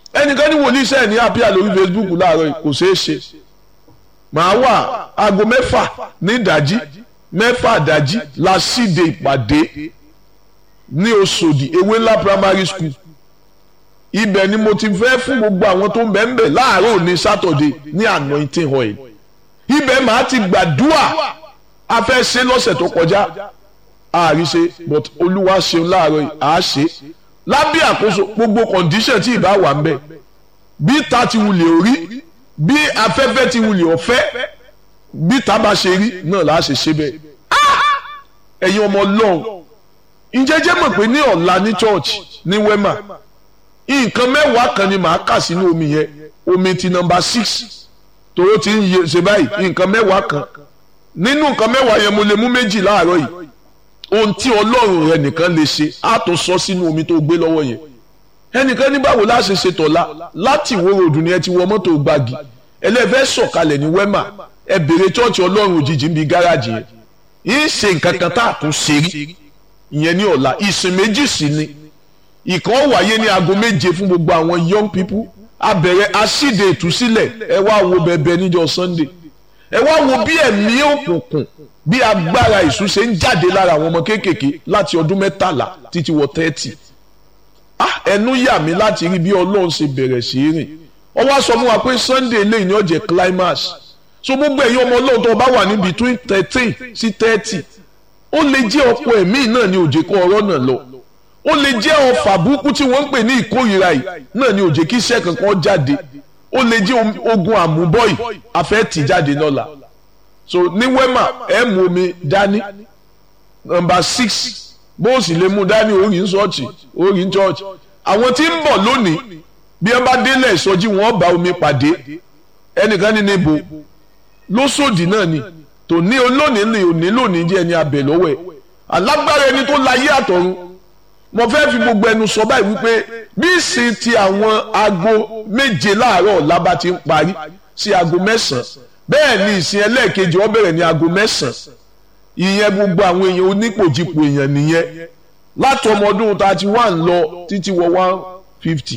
ẹnìkan ní wòlíì sẹ́ẹ̀ ní àpíà lórí Facebook láàárọ̀ yìí kò ṣeé ṣe màá wà aago mẹ́fà ní ìdájí mẹ́fà ìdájí la síde ìpàdé ní Òṣòdì ewé ńlá primary school ibẹ̀ ni mo ti fẹ́ fún gbogbo àwọn tó ń bẹ̀ ń bẹ̀ láàárọ̀ ní Saturday ní anointing oil ibẹ̀ màá ti gbàdúà a fẹ́ ṣe lọ́sẹ̀ tó kọjá àárí ṣe but olúwa ṣeun láàárọ̀ yìí àá ṣe lábẹ́ àkóso gbogbo condition tí ìbá wà ń bẹ̀ bí ta ti wulẹ̀ orí bí afẹ́fẹ́ ti wulẹ̀ ọ̀fẹ́ bí ta bá ṣe rí náà là á ṣe ṣe bẹ́ẹ̀ ẹ̀yin ọmọ ọlọ́run ìjẹ́jẹ́ mọ̀ pé ní ọ̀la ní church ní wema nǹkan mẹ́wàá kan ni màá kà sínú omi yẹn omi ti nọmba six tòró ti ń ṣe báyìí nǹkan mẹ́wàá kan nínú nǹkan mẹ́wàá yẹn mo lè mú méjì láàárọ̀ yìí ohun tí ọlọ́run rẹ nìkan lè ṣe á tó sọ sínú omi tó gbé lọ́wọ́ yẹn ẹnìkan ní báwo la ṣe ṣe tọ̀la láti ìwó ròdù ni ẹ ti wọ mọ́tò gbági ẹlẹ́fẹ́ sọ̀kalẹ̀ ní wema ẹ bèrè chọ́ọ̀chì ọlọ́run òjijì ń bi gáràjì yẹn yìí ṣe nǹkan kan tá a tún ṣe rí ìyẹn ní ọ̀la ìsìn méjì sí ni ìkan wáyé ní aago méje fún gbogbo àwọn young people a bẹ̀rẹ̀ asíde ìtúsílẹ̀ ẹ wá wo bẹ̀bẹ̀ níjọ́ sunday ẹ wá wo bí ẹ̀mí òkùnkùn bí agbára ìṣú ṣe ń jáde lára àwọn ọmọ kéékèèké láti ọdún mẹ́tàlá títí wọ tẹ́tì ah ẹnu yà mí láti rí bí ọlọ́run ṣe bẹ̀rẹ̀ sí í rìn ó wá sọ fún wa pé sunday lẹ́yìn ní ọ̀jẹ̀ climax so gbogbo ẹ̀yin ọmọ ọlọ́run tó bá wà ní between thirteen sí thirty ó lè jẹ́ ọ̀pọ̀ ẹ̀mí náà ní òjè kó ọ̀rọ̀ náà lọ ó lè jẹ́ ọfà burúkú tí wọ́n ń pè ní ìkórìíra yìí náà ní òjè kí iṣẹ́ kankan jáde ó lè jẹ́ ogun àmúbọ́yì afẹ́tì jáde lọ́la so ní wema ẹ mú omi dání nọ́mbà six bó o sì lè mú dání orí ń ṣọ́ọ̀ṣì orí ń ṣọ́ọ̀ṣì àwọn tí ń bọ̀ lónìí bí wọ́n bá délẹ̀ ìsọjí wọn bá omi pàdé ẹnìkan ní níbo lóṣòdì náà ni tòní olónìí ni òní lónìí jẹ́ ẹni abẹ lọ́wọ́ ẹ̀ alágbára ẹni tó láyé àtọ̀run mo fẹ́ fi gbogbo ẹnu sọ báyìí wípé bí ìsìn ti àwọn aago méje láàárọ̀ ọ̀la bá ti ń parí sí aago mẹ́sàn-án bẹ́ẹ̀ ni ìsìn ẹlẹ́ẹ̀kejì ó bẹ̀rẹ̀ ní aago mẹ́sàn-án ìyẹn gbogbo àwọn èèyàn onípòjìpò èèyàn nìyẹn láti ọmọ ọdún thirty one lọ títí wọ one fifty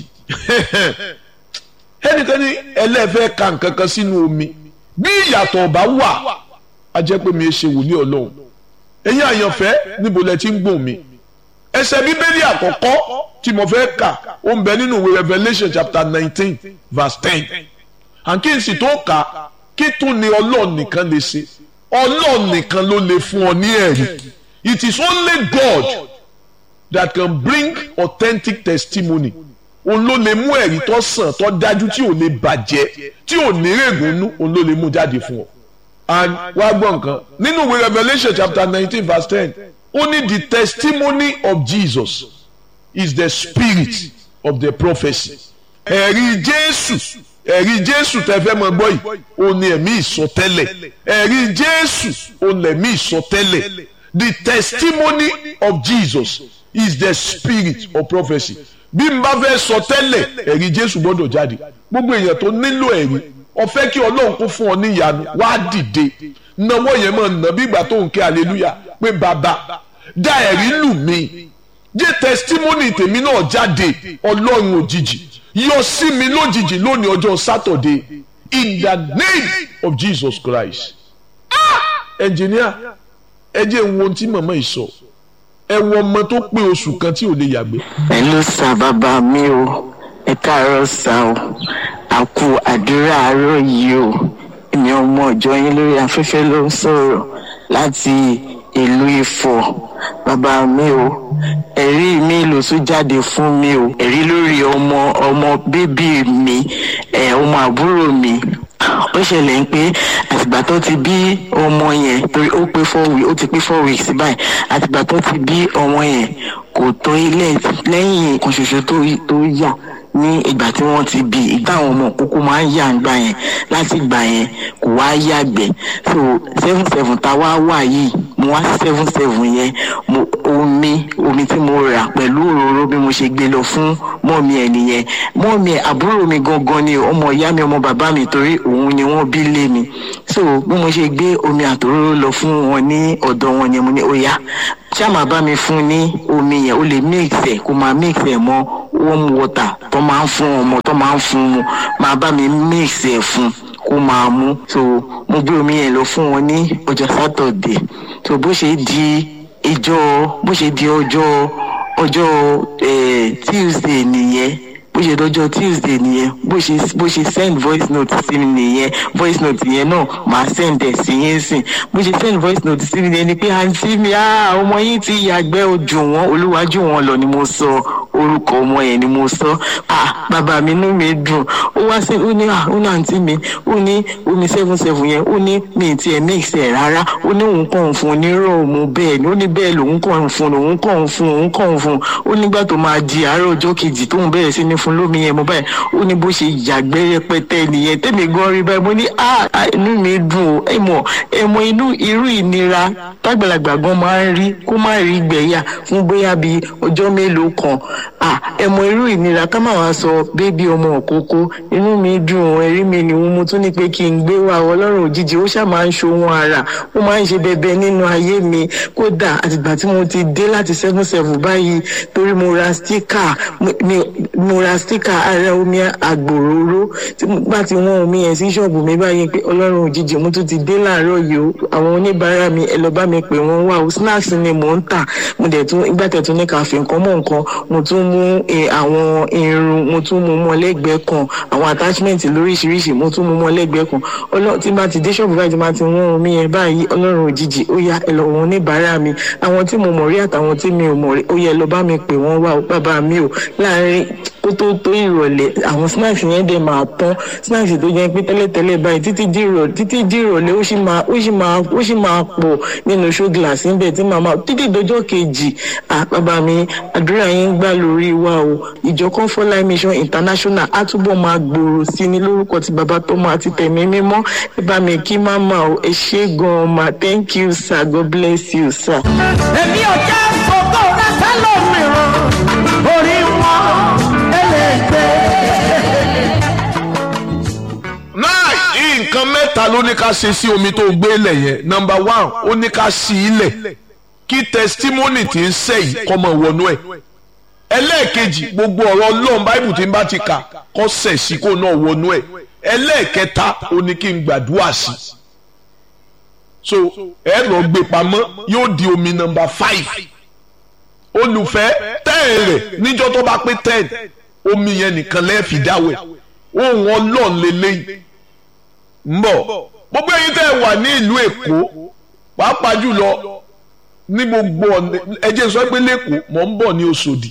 ẹnìkan ní ẹlẹ́ẹ̀fẹ́ ka nǹkan kan sínú omi bí ìyàtọ̀ ọba wà á jẹ́ pé mi ṣe wòlíì ọlọ́run ẹ̀yin àyànfẹ́ níbo lẹ ti ń gbọ̀n mi ẹsẹ̀ bíbélì àkọ́kọ́ tí mo fẹ́ kà ó ń bẹ nínú ìwé Revelation chapter nineteen verse ten and kí n sì tó kà kí tún ni ọlọ́run nìkan lè ṣe ọlọ́run nìkan ló lè fún ọ ní ẹ̀rí it is only God that can bring authentic testimony òun ló lè mú ẹ̀rí tó sàn tó dájú tí ò lè bàjẹ́ tí ò ní règùnú òun ló lè mú jáde fún ọ and wá gbọ́ nǹkan nínú ìwé Revelation chapter nineteen verse ten only the testimony of Jesus is the spirit of the prophecy. ẹ̀rí Jésù ẹ̀rí Jésù tẹ́ fẹ́ mọ gbọ́ yìí ó ní ẹ̀mí ìsọtẹ́lẹ̀ ẹ̀rí Jésù ó ní ẹ̀mí ìsọtẹ́lẹ̀ the testimony of Jesus is the spirit of prophecy. bí n bá fẹ́ sọ tẹ́lẹ̀ ẹ̀rí Jésù gbọ́dọ̀ jáde gbogbo èèyàn tó nílò ẹ̀rí ó fẹ́ kí Ọlọ́run kó fún ọ ní ìyanu wá dìde náwó yẹn máa nà bí ìgbà tó ń ké hallelujah pé bàbá dá ẹ̀rí lù mí jẹ́ testimony tèmi náà jáde ọlọ́run òjijì yọ sí mi lójijì lónìí ọjọ́ Saturday in the name of Jesus Christ. ẹnjìníà ẹ jẹ́ ń wo ohun tí màmá yìí sọ ẹ wo ọmọ tó pé oṣù kan tí ò lè yàgbé. ẹ ló sa bàbá mi o ẹ káàárọ̀ sá o àkú àdúrà àárọ̀ yìí o èmi ọmọ ọjọ́ yín lórí afẹ́fẹ́ ló ń sọ̀rọ̀ láti ìlú Ifọ̀ bàbá mi o ẹ̀rí mi ló tún jáde fún mi o ẹ̀rí lórí ọmọ ọmọ bébí mi ẹ̀ ọmọ àbúrò mi ó ṣẹlẹ̀ ń pé àtìgbà tó ti bí ọmọ yẹn torí ó pé four weeks ó ti pé four weeks báyìí àtìgbà tó ti bí ọmọ yẹn kò tó ilé lẹ́yìn kan ṣoṣo tó yà ní ìgbà tí wọ́n ti bí ìgbà àwọn ọmọ kúkú máa ń yà ńgbà yẹn láti ìgbà yẹn kò wá yàgbẹ́ so seven seven tá a wá wà yìí mo wá seven seven yẹn mo omi omi tí mo rà pẹ̀lú òróró bí mo ṣe gbé lọ fún mọ́ọ̀mí ẹ̀ nìyẹn mọ́ọ̀mí ẹ̀ àbúrò mi gangan ni ọmọ ìyá mi ọmọ bàbá mi torí òun ni wọ́n bí lé mi so bí mo ṣe gbé omi àtòróró lọ fún wọn ní ọ̀dọ̀ wọn yẹn mo ní ó yá ṣá máa bá mi fún ní omi yẹn ó lè mix ẹ̀ kó máa mix ẹ̀ mọ́ warm water tó máa ń fún ọmọ tó máa ń fún mu máa bá mi mix ẹ̀ fún kó máa mú so mo gbé omi yẹn lọ fún wọn ní ọjọ́ sátọ̀dẹ̀ so bó ṣe di ìjọ bó ṣe di ọjọ́ ọjọ́ eh, tuesday nìyẹn bó ṣe dọjọ́ tuesday nìyẹn bó ṣe bó ṣe send voice note sí mi nìyẹn voice note yẹn náà màá send ẹ̀ sí yẹn sìn bó ṣe send voice note sí mi nìyẹn ni pé àǹtí mi ah ọmọ yín ti yàgbẹ́ ojú wọn olúwájú wọn lọ ni mo sọ orúkọ ọmọ yẹn ni mo sọ ah bàbá mi inú mi dùn ó wá sí ó ní ah ó ní àǹtí mi ó ní omi seven seven yẹn ó ní mi ì tiẹ̀ mix ẹ̀ rárá ó ní òun kàn ń fún un ní rọ́ọ̀mù bẹ́ẹ̀ ni ó ní bẹ́ẹ̀ lòun kàn ń fún un òun kàn ń fún un òun kàn ń fún un ó nígbà tó máa di àárọ̀ ọjọ́ kejì tóun bẹ̀rẹ̀ sí ní fún lómi yẹn mo báyìí ó ní bó ṣe yàgbẹ́ rẹpẹtẹ nìyẹn tẹ́mi gan rí báyìí mo ní ah ah, inú mi dùn ó ẹ mọ̀ ẹ mọ̀ inú irú ìnira tágbàlagbà gan máa ń rí kó má rí gbẹ̀yà fún bóyá bíi ọjọ́ mélòó kan ah ẹ mọ̀ irú ìnira ká má wá sọ bébí ọmọ òkókó inú mi dùn ó ẹ̀rí mi ni mo tún ní pé kí n gbé wa ọlọ́run òjijì ó ṣáà máa ń ṣohun ara ó máa ń ṣe bẹbẹ nínú ayé mi kódà àtìgbà tí mo ti dé láti seven seven báyìí torí mo ra stika mo ra stika ara omi àgbòróró tí mo bá ti wọ́n omi yẹn sí ṣọ́ọ̀bù mi báyìí pé ọlọ́run òjijì mo tún ti dé láàárọ̀ yìí o àwọn oníbàárà mi ẹ lọ bá mi pè wọ́n wá o snacks ni mò ń tà mo dẹ̀ tún ìgbà tẹ̀ tún ní ká fi nǹkan mọ́ nǹkan mo tún mú eh, àwọn irun mo tún mú mọ́ lẹ́gbẹ̀ẹ́ kan àwọn attachment lóríṣiríṣi mo tún mú mọ́ lẹ́gbẹ̀ẹ́ kan ọlọ́run tí bá ti dé ṣọ́ọ̀bù báyìí tí bá ti wọ́n omi yẹn báyìí ọlọ́run òjijì ó yá ẹ lọ wọn oníbàárà mi àwọn tí mo mọ̀ rí àtàwọn tí mi ò mọ̀ rí ó yẹ lọ bá mi pè wọ́n wá o bàbá mi o láàárín kó tó tó ìrọ̀lẹ́ àwọn snacks yẹn dẹ̀ máa tán snacks tó jẹ́ pé tẹ́lẹ̀tẹ́lẹ̀ báyìí títí di ìrọ̀lẹ́ títí di ìrọ̀lẹ́ ó sì máa ó sì máa ó sì máa pọ̀ nínú show glass níbẹ̀ tí màmá títí dọjọ́ kejì à bàbá mi àdúrà yín gbà lórí wa o ìjọ comfort life mission international á túbọ̀ máa gbòòrò sí ní lórúkọ ti bàbá tọmọ àti tẹ̀mí mímọ́ ẹ bá mi kí màmá o ẹ ṣé gan-an ma thank you sir god bless you sir. èmi ò já fògó rẹ sẹ́lòmíràn orí wọn ẹlẹ́gbẹ́. náà nǹkan mẹ́ta ló ní ká ṣe sí omi tó gbé lẹ̀ yẹn nọmba one ó ní ká sí ilẹ̀ kí testimony ti ń sẹ́ yìí kọ́ mọ̀ wọnú ẹ̀ ẹlẹ́ẹ̀kejì gbogbo ọ̀rọ̀ ọlọ́run báìbù tí ń bá ti kà kọ́ sẹ̀ sí kó náà wọnú ẹ̀ ẹlẹ́ẹ̀kẹta ó ní kí n gbàdúrà sí so ẹ lọ gbé pamọ́ yóò di omi nọmba five olùfẹ́ tẹ́ẹ̀ rẹ̀ níjọ́ tó bá pé ten omi yẹn nìkan lẹ́ẹ̀fì dáwẹ̀ ohun ọlọ́run lélẹ́yìn ń bọ̀ gbogbo ẹ̀yin tẹ́ ẹ wà ní ìlú èkó pàápàá jùlọ ní gbogbo ọ̀nà ẹjẹ́ sọ pé lẹ́kọ̀ọ́ mọ̀ ń bọ̀ ní Òṣòdì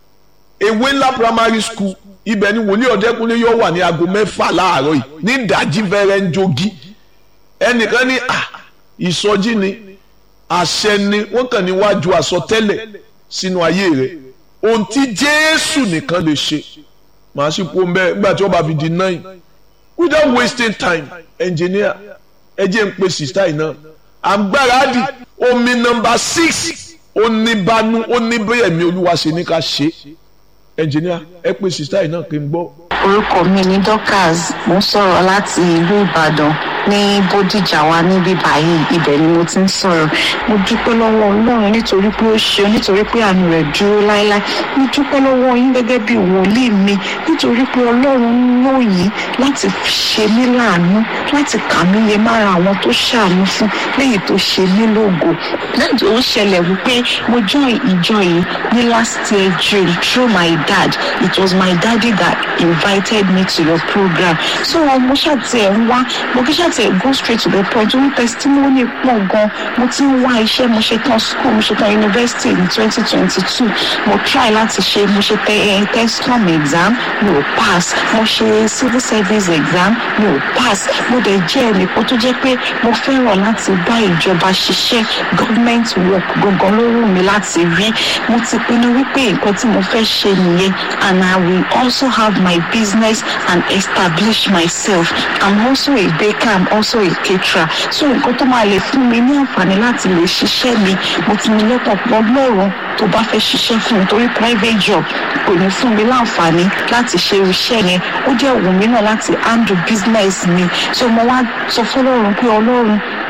ewé ńlá primary school ibẹ̀ ni wòlíì ọ̀dẹ́kunlé yóò wà ní aago mẹ́fà láàárọ̀ yìí ní ìdájí fẹ́rẹ́ ń jogi ẹnìkan ní à ìsọjí ni àṣẹ ni wọ́n kàn níwájú àsọtẹ́lẹ̀ sínú ayé rẹ̀ ohun tí Jésù nìkan lè ṣe màá sì kó mbẹ́ nígbà tí wọ́n bá fi di nine without wasting time engineer ẹ jẹ́ ń pe sista yìí náà àgbáradì omi nọ́mbà six oníbanu oníbẹ̀yẹ̀mí olúwa ṣe ní ká ṣe engineer ẹ pe sista yìí náà kí n gbọ́. orúkọ mi ní dorcas mo ń sọ̀rọ̀ láti ìlú ìbàdàn ní bódìjà wa níbí báyìí ibẹ̀ ni mo ti ń sọ̀rọ̀ mo dúpẹ́ lọ́wọ́ ọlọ́run nítorí pé ó ṣe nítorí pé àánú rẹ̀ dúró láéláé mo dúpẹ́ lọ́wọ́ yín gẹ́gẹ́ bí wòlíì mi nítorí pé ọlọ́run ń lò yín láti ṣe mí láàánú láti kà mí yẹ mára àwọn tó ṣàánú fún léyìí tó ṣe mí lógo lẹ́yìn ó ṣẹlẹ̀ wípé mo join ìjọ yìí ní last year june through my dad it was my daddy that invited me to your program so mo ṣàtì ẹ̀ ń wá mo kí ṣàtì ẹ̀ go straight to the point orí testimony pọ̀ gan mo ti ń wá iṣẹ́ mo ṣe tán school mo ṣe tán university ní twenty twenty two mo try láti ṣe mo ṣe tẹ ẹ tescom exam mi ò pass mo ṣe civil service exam mi ò pass mo dẹ̀ jẹ́ ẹnìkan tó jẹ́ pé mo fẹ́ràn láti bá ìjọba ṣiṣẹ́ government work gangan ló wù mí láti rí mo ti pinnu wípé nǹkan tí mo fẹ́ ṣe nìyẹn and I will also have my business and establish myself I'm also a baker I'm also a caterer so nǹkan tó máa lè fún mi ní àǹfààní láti lè ṣiṣẹ́ mi mo ti ní lọ́kàn pọ̀ lọ́rùn tó bá fẹ́ ṣiṣẹ́ fún mi torí private job kò ní fún mi láǹfààní láti ṣe iṣẹ́ yẹn ó jẹ́ òun mi náà láti handle business mi so mo wá sọ fọlọ́run pé ọlọ́run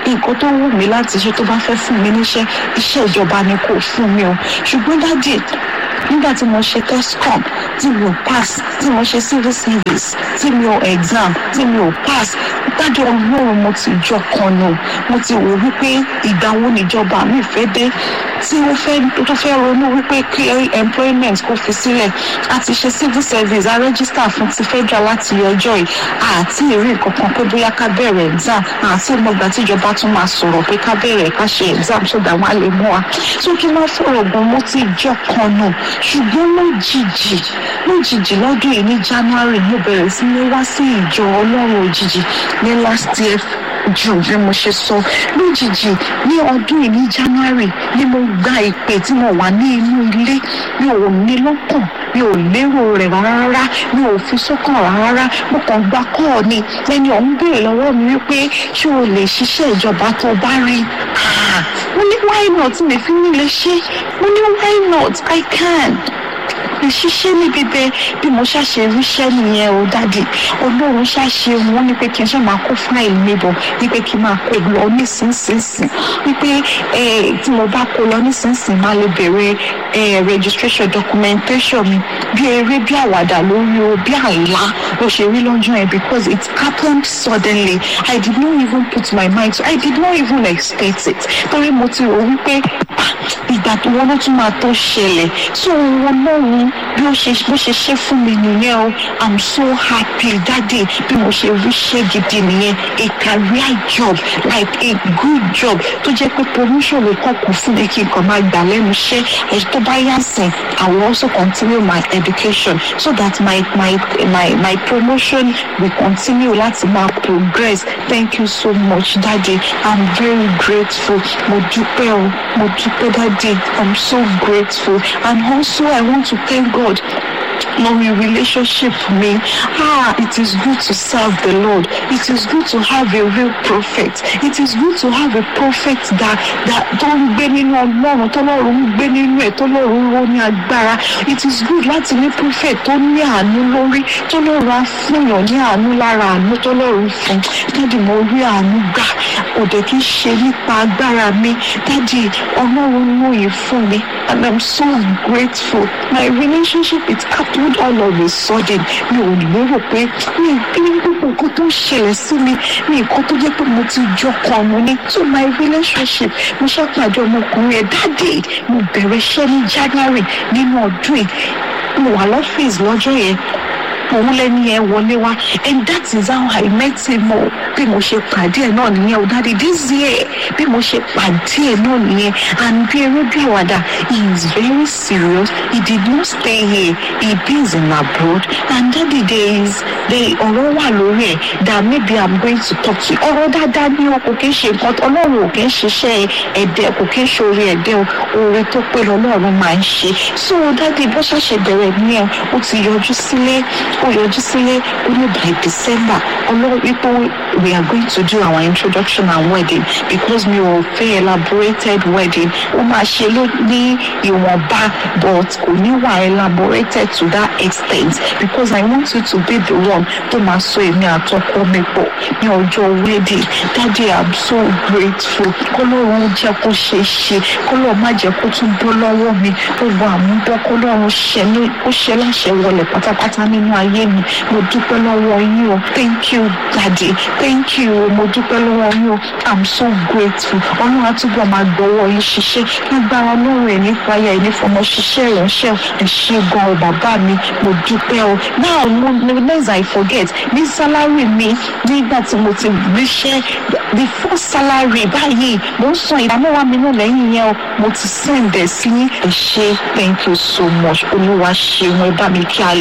nǹkan tó wù mí láti ṣe tó bá fẹ́ fún mi níṣẹ́ iṣẹ́ ìjọba ni kò fún mi o ṣùgbọ́n dáàdì nígbà tí mo ṣe tescom tí mi ò pass tí mo ṣe civil service tí mi ò exam tí mi ò pass dájọ́ ọlọ́run mo ti jọ kan nù mo ti wò wípé ìgbà wo níjọba mi fẹ́ dé tí ó fẹ́ tó fẹ́ ronú wípé kí employment kó fi sílẹ̀ a ti ṣe civil service a register fún ti federal láti ọjọ́ yìí àti ìrí nǹkan pé bóyá ká bẹ̀rẹ̀ exam àti ìmọ̀gbà tíjọba tún máa sọ̀rọ̀ pé ká bẹ̀rẹ̀ ká ṣe exam so that wọ́n á lè mú wa tó kí n má fọ̀rọ̀ gan mo ti jọ kan nù ṣùgbọ́n lójijì lójijì lọ́dún yìí ní january mo bẹ̀rẹ̀ sí ní wá sí ìjọ ọlọ́run òjijì ní last year jù bí mo ṣe sọ lójijì ní ọdún yìí ní january ni mo gba ìpè tí mo wà ní inú ilé mi ò ní lọ́kàn mi ò lérò rẹ̀ rárá mi ò fi sọ́kàn rárá mo kàn gba kọ́ọ̀ ni ẹni ọ̀hún béèrè lọ́wọ́ mi wípé ṣé o lè ṣiṣẹ́ ìjọba tó bá rí mo ní why not mi fi ní lè ṣe mo ní why not i can lè ṣiṣẹ́ níbi bẹ́ẹ̀ bí mo ṣàṣe ríṣẹ́ nìyẹn o dáàdì olóòrùn ṣàṣe wọn ní pé kí n ṣe máa kó fáìlì mi bọ̀ ní pé kí n máa kó lọ nísinsìnyí wípé tí mo bá kó lọ nísinsìnyí máa lè bẹ̀rẹ̀ registration documentation mi bí eré bí àwàdà lórí o bí àlá ló ṣe rí lọ́jọ́ yẹn because it happened suddenly I did not even put my mind to I did not even expect it torí mo ti rò wípé ìgbà tó wọn ló tún máa tó ṣẹlẹ̀ so wọn lọ́run bí ó ṣe bó ṣe ṣe fún mi nìyẹn o i'm so happy daddy bí mo ṣe ríṣẹ́ gidi nìyẹn a career job like a good job tó jẹ́ pé promotion ló kàn kù fún mi kí n kàn máa gbà lẹ́nu iṣẹ́ ẹ̀ tó bá yá sìn i will also continue my education so that my my my my promotion will continue láti máa progress thank you so much daddy i'm very grateful mo dúpẹ́ o mo dúpẹ́ daddy i'm so grateful and also i want to thank god lórí relationship mi ah it is good to serve the lord it is good to have a real prophet it is good to have a prophet that that tó ń gbé nínú ọlọ́run tọ́lọ́run ń gbé nínú ẹ̀ tọ́lọ́run ló ní agbára it is good láti ní prophet tó ní àánú lórí tọ́lọ́run á fúnyàn ní àánú lára àánú tọ́lọ́run fún dáàdì mo rí àánú gbà òde kì í ṣe nípa agbára mi dáàdì ọlọ́run lóye fún mi and i'm so grateful my relationship with happened all of a sudden mi ò lérò pé mi ní gbogbo nǹkan tó ń ṣẹlẹ̀ sí mi ní nǹkan tó jẹ́ pé mo ti jọ kan mo ní to my relationship mo ṣàpàdé ọmọkùnrin ẹ̀ dáàdì mo bẹ̀rẹ̀ iṣẹ́ ní january nínú ọdún yìí mo wà lọ́fíìsì lọ́jọ́ yẹn òun lẹni yẹn wọlé wá and that is how I met him o bí mo ṣe pàdé ẹ náà nìyẹn o dáadé this year bí mo ṣe pàdé ẹ náà nìyẹn and bí eré bí àwàdà he is very serious he did not stay here he is in abroad and daddy there is there ọ̀rọ̀ wà lórí ẹ̀ that maybe I'm going to talk to you ọ̀rọ̀ dáadáa ní o kò kí ń ṣe nǹkan ọlọ́run ò kí ń ṣiṣẹ́ ẹ̀dẹ̀ kò kí ń ṣe orí ẹ̀dẹ̀ o oore tó pé lọ́lọ́run máa ń ṣe so daddy bó ṣàṣẹ bẹ̀rẹ̀ nìyẹn ó ti yọjú sílé ó yọjú sílé ó ní by december ọlọ́run wípé we are going to do our introduction and wedding because mi ò fẹ́ elaborated wedding ó máa ṣe ló ní ìwọ̀nba but kò ní wà elaborated to that extent because i want you to be the one tó máa so èmi àtọkọ mi pọ̀ ní ọjọ́ wedding daddy i'm so grateful kọ́lọ́run jẹ́ kó ṣe é ṣe kọ́lọ́run má jẹ́ kó tún bọ́ lọ́wọ́ mi gbogbo àmúbọ́ kọ́lọ́run ṣe ní ó ṣe láṣẹ wọlé pátápátá nínú ayé mi mo dúpẹ́ lọ́wọ́ yín o thank you daddy thank you o mo dúpẹ́ lọ́wọ́ yín o i'm so grateful ọlọ́run àtúbọ̀ máa gbọ́wọ́ yín ṣiṣẹ́ lágbára ọlọ́run ẹ̀ nípa ayé ẹ̀ ní fọmọ ṣiṣẹ́ ìránṣẹ́ ẹ̀ ṣe gan o bàbá mi mo dúpẹ́ o now mo less i forget ní salary mi nígbà tí mo ti ríṣẹ́ the first salary báyìí mo ń san ìdámẹ́wàá mi náà lẹ́yìn yẹn o mo ti send ẹ̀ sí ẹ̀ ṣe thank you so much olúwa ṣeun ẹ bá mi kí a